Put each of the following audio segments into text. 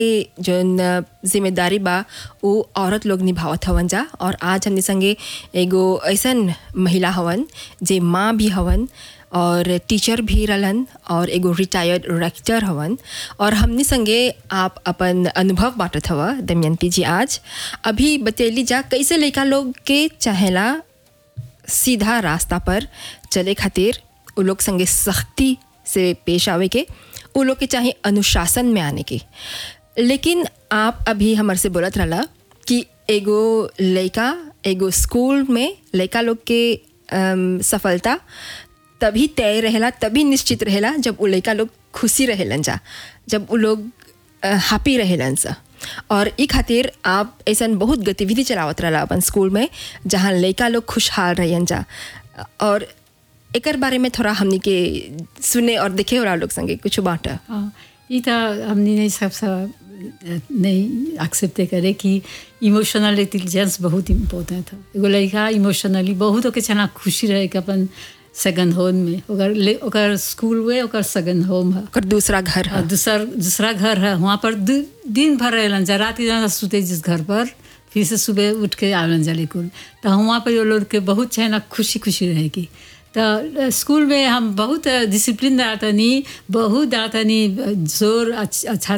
के जौन जिम्मेदारी बा उ औरत लोग निभावत हवन जा और आज हमनी संगे एगो ऐसन महिला हवन जे माँ भी हवन और टीचर भी रहलन और एगो रिटायर्ड रेक्टर हवन और हमनी संगे आप अपन अनुभव बांटत हवा दमयंती जी आज अभी बतैली जा कैसे लइका लोग के चाहेला सीधा रास्ता पर चले खातिर उ लोग संगे सख्ती से पेश आवे के उ लोग के चाहे अनुशासन में आने के लेकिन आप अभी हमर से बोलत रहला कि एगो लइका एगो स्कूल में लइका लोग के अम, सफलता तभी तय रहेला तभी निश्चित रहेला जब उ लइका लोग खुशी रहेलन जा जब उ लोग हैप्पी रहेलन सा और ई खातिर आप ऐसन बहुत गतिविधि चलावत रहला अपन स्कूल में जहाँ लइका लोग खुशहाल रहन जा और एकर बारे में थोड़ा हमनी के सुने और देखे वाला लोग संगे कुछ बांटा हाँ ये तो हमने नहीं सब सब नहीं एक्सेप्ट करे कि इमोशनल इंटेलिजेंस बहुत इम्पोर्टेंट था एगो लड़का इमोशनली बहुत ओके छना खुशी रहे कि अपन सेकंड होम में ओकर ले ओकर स्कूल में ओकर सेकंड होम है ओकर दूसरा घर और है दूसर दूसरा घर है वहाँ पर दि- दिन भर रहलन जा रात के जाना सुते जिस घर पर फिर से सुबह उठ के आवन जा लेकुल तो वहाँ पर वो लोग के बहुत है ना खुशी खुशी रहेगी तो स्कूल में हम बहुत डिसिप्लिन डालतनी बहुत डालतनी जोर अच्छ- अच्छा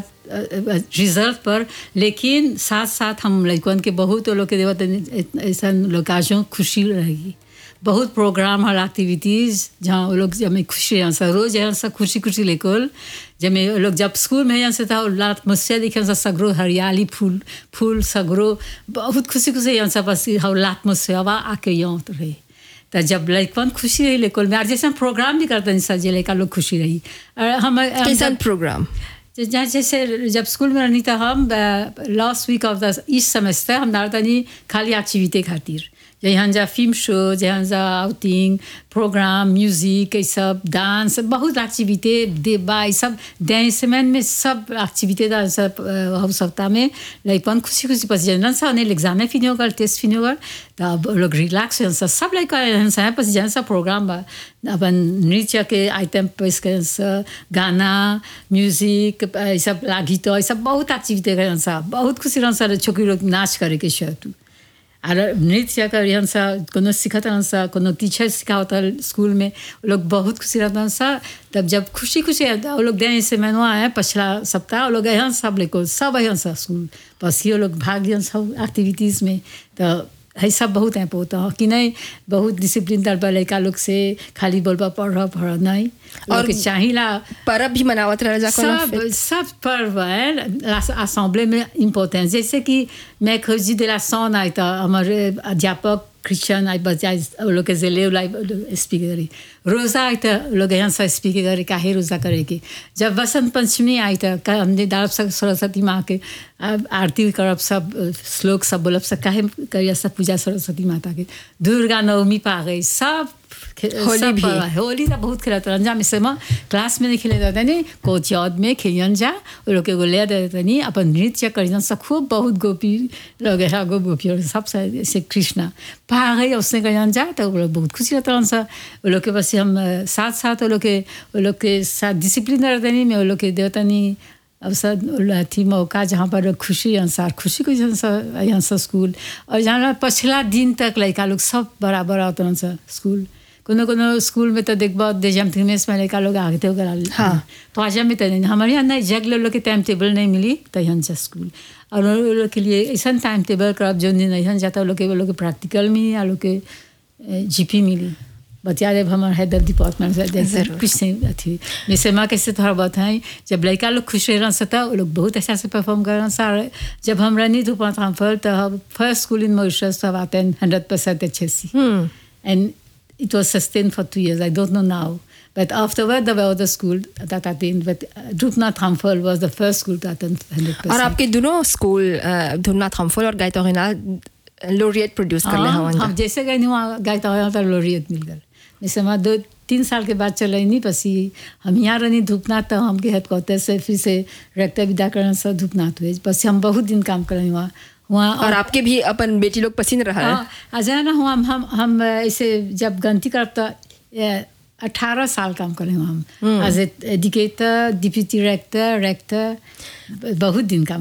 रिजल्ट पर लेकिन साथ साथ हम लड़कन के बहुत वो लोग के देवत ऐसा लोकाजों खुशी रहेगी बहुत प्रोग्राम हर एक्टिविटीज़ जहाँ वो लोग जब खुशी यहाँ से रोज़ यहाँ से खुशी खुशी लेकर जब मैं वो लोग जब स्कूल में यहाँ से था और लात मुझसे देखे से सगरो हरियाली फूल फूल सगरो बहुत खुशी खुशी यहाँ से बस हम लात मुझसे हवा आके यहाँ तो रही तो जब लड़कन खुशी रही लेकिन मैं जैसे हम प्रोग्राम भी करते हैं सर जे लड़का लोग खुशी रही और हम हम कैसन प्रोग्राम जे- जहाँ जैसे जब स्कूल में रहनी था हम लास्ट वीक ऑफ द इस सेमेस्टर हम डालतनी खाली एक्टिविटी खातिर जहाँ जा फिल्म शो जहाँ जा आउटिंग प्रोग्राम म्यूजिक ये सब डांस बहुत एक्टिविटी देबा ये सब डांसमैन में सब एक्टिविटी दा सब अ, हम सप्ताह में लाइक पन खुशी खुशी पसी जन सा ने एग्जाम में फिनी होकर टेस्ट फिनी होकर तब वो लोग रिलैक्स हो सब सब लाइक सा पसी जन सा प्रोग्राम बा अपन नृत्य के आइटम पेश करें सा गाना म्यूजिक ये सब लागी तो ये सब बहुत एक्टिविटी करें सा बहुत खुशी रहन सा छोकरी लोग नाच करे के शर्ट और नृत्य कर यहाँ सा कोनो सिखाता हन सा कोनो टीचर सिखावता स्कूल में वो लोग बहुत खुशी रहता हन सा तब जब खुशी खुशी वो लोग दें से मैंने आए पिछला सप्ताह वो लोग यहाँ सब लेको सब यहाँ सा स्कूल बस ये लोग भाग दिया सब एक्टिविटीज़ में तो है सब बहुत है पोता कि नहीं बहुत डिसिप्लिन दल लड़का लोग से खाली बोलबा पढ़ पढ़ नहीं और और चाहिला परब भी मनावत रह जा कोनो सब सब पर्व है असेंबली में इम्पोर्टेंट जैसे कि मैं खोजी de la son आई था हमारे अध्यापक क्रिश्चियन आई बजाय वो लोग के जिले लाई स्पीक करी रोज़ा आई था लोग यहाँ से स्पीक करे काहे रोज़ा करेगी जब वसंत पंचमी आई था का हमने डालब सब सरस्वती माँ के आ- आरती करब सब श्लोक सब बोलब सब काहे करिया सब पूजा सरस्वती माता के दुर्गा नवमी पा गई सब खे- होली सब भी। पर्व है। होली तो बहुत खेलत रहन जा मिसे में क्लास में नहीं खेले जाते नहीं कोच याद में खेलियन जा वो लोग के को ले देते नहीं अपन नृत्य करियन सब खूब बहुत गोपी लोग है गो गोपी और सब से से कृष्णा पा गई उसने करियन जा तो वो लोग बहुत खुशी रहते रहन सा वो लोग के बस हम अ, साथ साथ वो लोग के वो लोग के साथ डिसिप्लिन रहते नहीं मैं वो लोग के देवता नहीं अवसर थी मौका जहाँ पर खुशी अनुसार खुशी को यहाँ यहाँ से स्कूल और जहाँ पछला दिन तक लड़का लोग सब बराबर आते हैं सर स्कूल कोनो कोनो स्कूल में तो देखबा देजम थिमेस में लड़का लोग आगे थे करा हाँ। तो आज में तो नहीं हमारे यहाँ नहीं जग लोग के टाइम टेबल नहीं मिली तो यहाँ से स्कूल और उन लोग के लिए ऐसा टाइम टेबल करब जो दिन यहाँ जाता वो लोग के वो लोग के प्रैक्टिकल मिली आ लोग के जीपी मिली बतिया देव हमारे हैदर डिपार्टमेंट से देख जरूर। कुछ नहीं अथी जैसे माँ कैसे थोड़ा बहुत है जब लड़का लोग खुश रह सकता वो लोग बहुत अच्छा से परफॉर्म कर रहे जब हम रनी धूपा था फल तो हम फर्स्ट स्कूल इन मॉरिशस तो आते हैं हंड्रेड परसेंट अच्छे सी and it was sustained for two years. I don't know now. But afterward, there were other schools that attained. But uh, Drupna Thamphal was the first school to attain 100%. और आपके दोनों school धुमनाथ हमफल और गायतोगिना लोरियट produce कर ले हाँ, हवन जा हम जैसे गए नहीं वहाँ गए तो वहाँ तो लोरियत मिल गए जैसे वहाँ दो तीन साल के बाद चले नहीं पसी हम यहाँ रहनी धूपनाथ तो हमके हेडक्वार्टर से फिर से रेक्टर विद्याकरण से धूपनाथ हुए बस हम बहुत दिन काम करें वहाँ वहाँ और आपके भी अपन बेटी लोग पसंद रहा है हाँ आ जाए ना हम हम हम ऐसे जब गलती करब तो अठारह साल काम करे हम as educator deputy rector rector बहुत दिन काम